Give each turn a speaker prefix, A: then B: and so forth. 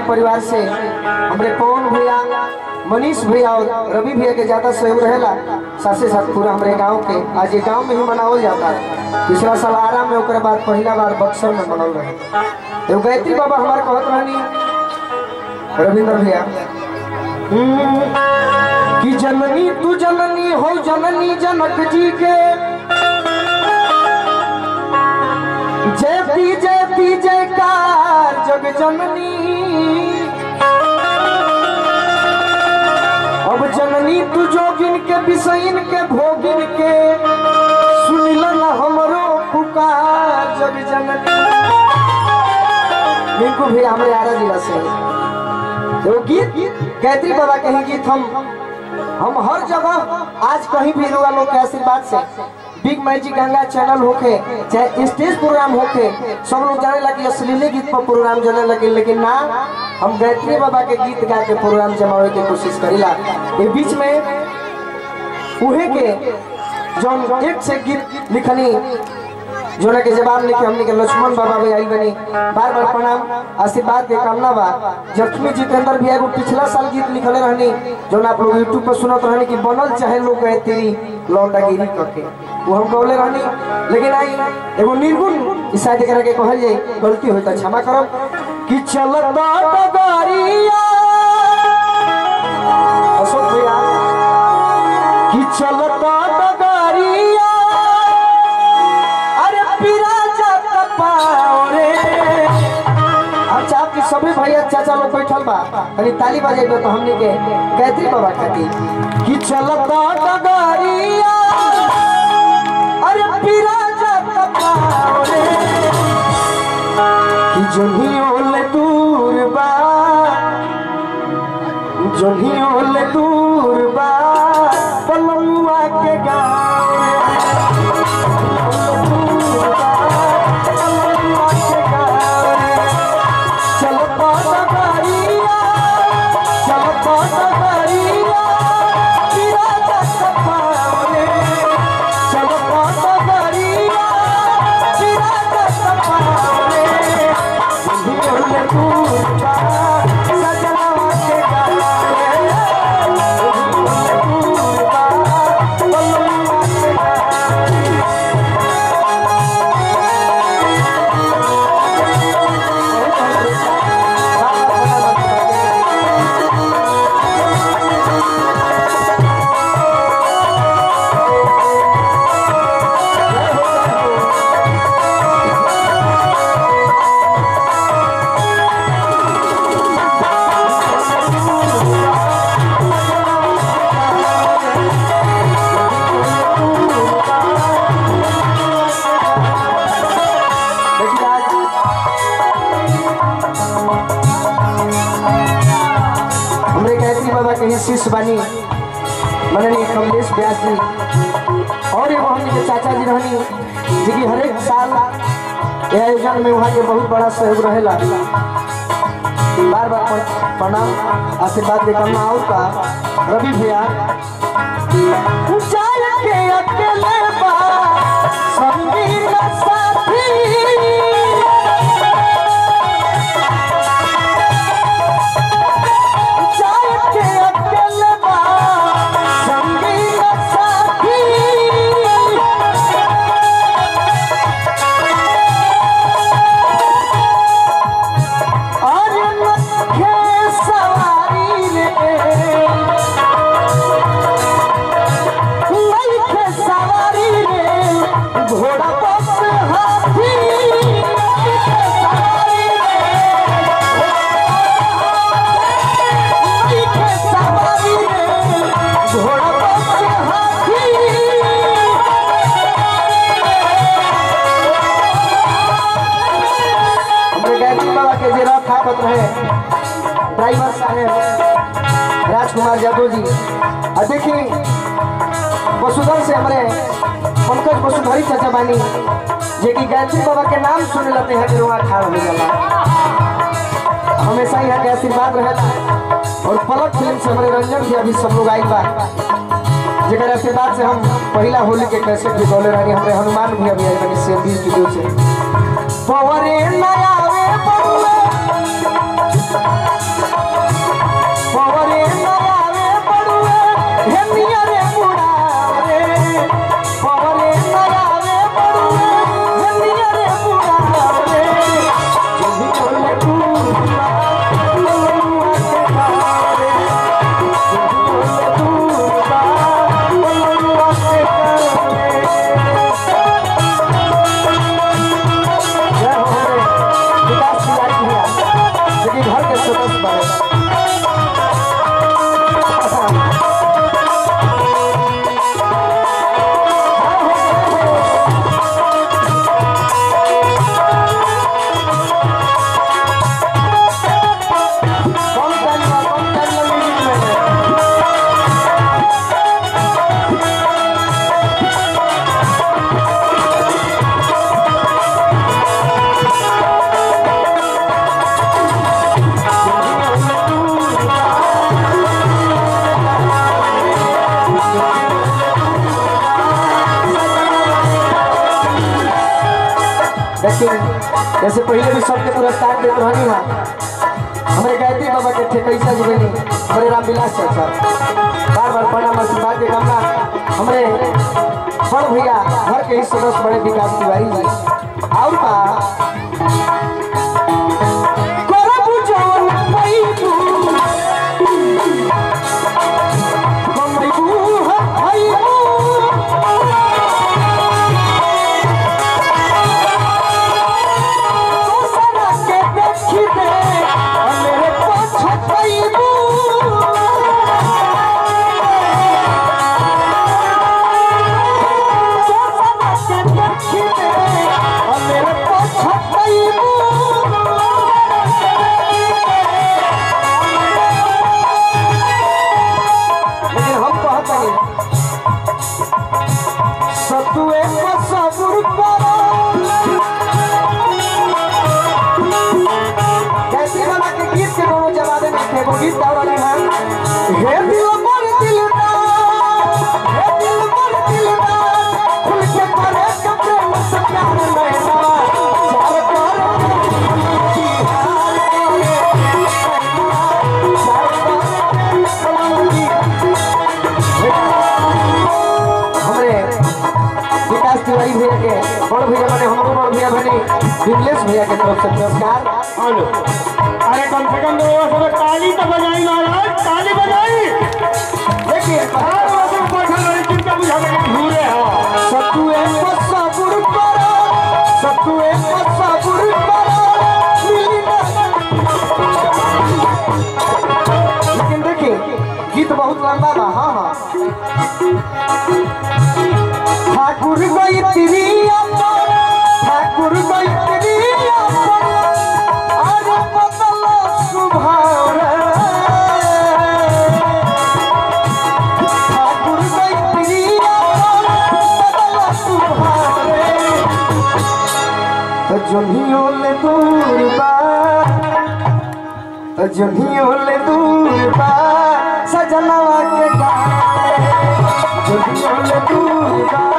A: परिवार से हमरे पवन भैया मनीष भैया और रवि भैया के ज्यादा सहयोग रहेला साथ ही साथ पूरा हमारे गांव के आज ये गांव में ही मनावल जाता है पिछला साल आरा में ओकरे बाद पहला बार बक्सर में मनल रहे एगो गायत्री बाबा हमारे कहत रहनी रविंद्र भैया हम्म, कि जननी तू जननी हो जननी जनक जी के जयती जयती जयकार जग जननी अब जननी तू जोगिन के बिसैन के भोगिन के सुनिल न हमरो पुकार जग जननी बिल्कुल भी हमारे आरा जिला से वो गीत गायत्री बाबा के ही गीत हम हम हर जगह आज कहीं भी रुआ लोग के आशीर्वाद से बिग मैजिक गंगा चैनल होके चाहे स्टेज प्रोग्राम होके सब लोग जाने लगे अश्लीले गीत पर प्रोग्राम जाने लगे लेकिन ना हम गायत्री बाबा के गीत गा के प्रोग्राम जमावे के कोशिश करीला ये बीच में उहे के जो एक से गीत लिखनी जोना के जवाब लेके हमने के लक्ष्मण बाबा भी आई बनी बार बार प्रणाम आशीर्वाद के कामना बा जख्मी जितेंद्र भी एगो पिछला साल गीत लिखले रहनी जोना आप लोग यूट्यूब पर सुनत रहनी कि बनल चाहे लोग गए तेरी लौंडागिरी करके वो हम कहले रहनी लेकिन आई एगो निर्गुण ई शायद एकरा के कहल जाए गलती होई त क्षमा करब कि चलत डगरिया अशोक भैया कि चलत डगरिया अरे पीरा जात पाओ रे अच्छा आपके सभी भैया चाचा लोग बैठल बा तनी ताली बजेबे तो हमनी के गायत्री बाबा खातिर कि चलत डगरिया अरे पीरा जात पाओ रे कि जोनियो ले दूर बा जोनियो ले दूर बा पलमुआ के गाँव देखिए आज हमरे गायत्री बाबा के ही शिष्य बानी मननीय कमलेश व्यास जी और एगो हमनी के चाचा जी रहनी जी की हरेक साल ये आयोजन में वहाँ के बहुत बड़ा सहयोग रहेला बार बार प्र- प्रणाम आशीर्वाद के करना और का रवि भैया जाय के अकेले बा संगीत साथी जाय के अकेले बा संगीत साथी और लखे सवारी रे लखे सवारी रे घोड़ा बस हाथी लखे सवारी रे लखे सवारी रे घोड़ा बस हाथी हमरे गायत्री बाबा के जे रथ हाकत रहे ड्राइवर साहेब राजकुमार यादव जी और देखिए वसुधर से हमारे पंकज वसुधरी चाचा बानी जे कि गायत्री बाबा के नाम सुने लेते हैं कि वहाँ ठाड़ हो जाला हमेशा यहाँ के आशीर्वाद रहेला और पलक फिल्म से हमारे रंजन भी अभी सब लोग आई बा जेकर आशीर्वाद से हम पहला होली के कैसेट भी बोले रही हमारे हनुमान भी अभी आई बनी से बीस स्टूडियो से पवरे नयावे बउए लेकिन जैसे पहले भी सबके पुरस्कार देते रहनी है हमारे गायत्री बाबा के ठेकैसा जुबेनी हमारे रामविलास चाचा बार बार प्रणाम आशीर्वाद के गमला हमारे बड़ भैया घर के ही सदस्य बड़े विकास तिवारी जी और बा करबू जवन पैबू कमैबू हइबू दोसरा के देखी दे मेरे पछतैबू दोसरा के देखी दे मेरे पछतैबू लेकिन हम कहत नहीं सतुए को सबुर करो कैसी वाला के गीत के दोनों जवाबे में थे वो गीत गाओ वाले हैं हे दिल मर दिल ना हे दिल मर दिल ना खुल के करे कपड़े मुझसे प्यार नैना चार कर हमरे विकास तिवारी भैया के बड़ भैया बने हमरो बड़ भैया बने विमलेश भैया के तरफ से पुरस्कार
B: हेलो अरे कम से कम दो सब ताली तो बजाई महाराज ताली बजाई
A: देखिए
B: हर वक्त बैठल रही चिंता बुझा के घूरे हो
A: सतुए को सबुर करो सतुए को सबुर करो मिली ना लेकिन देखिए गीत बहुत लंबा बा हाँ हाँ ठाकुर गई तिरिया पर ठाकुर गई तिरिया पर अरे बदल सुभाव ठाकुर गई तिरिया पर बदल सुभाव तो जनियो ले दूर बा तो जनियो ले दूर बा सजनवा के गाने जनियो ले दूर बा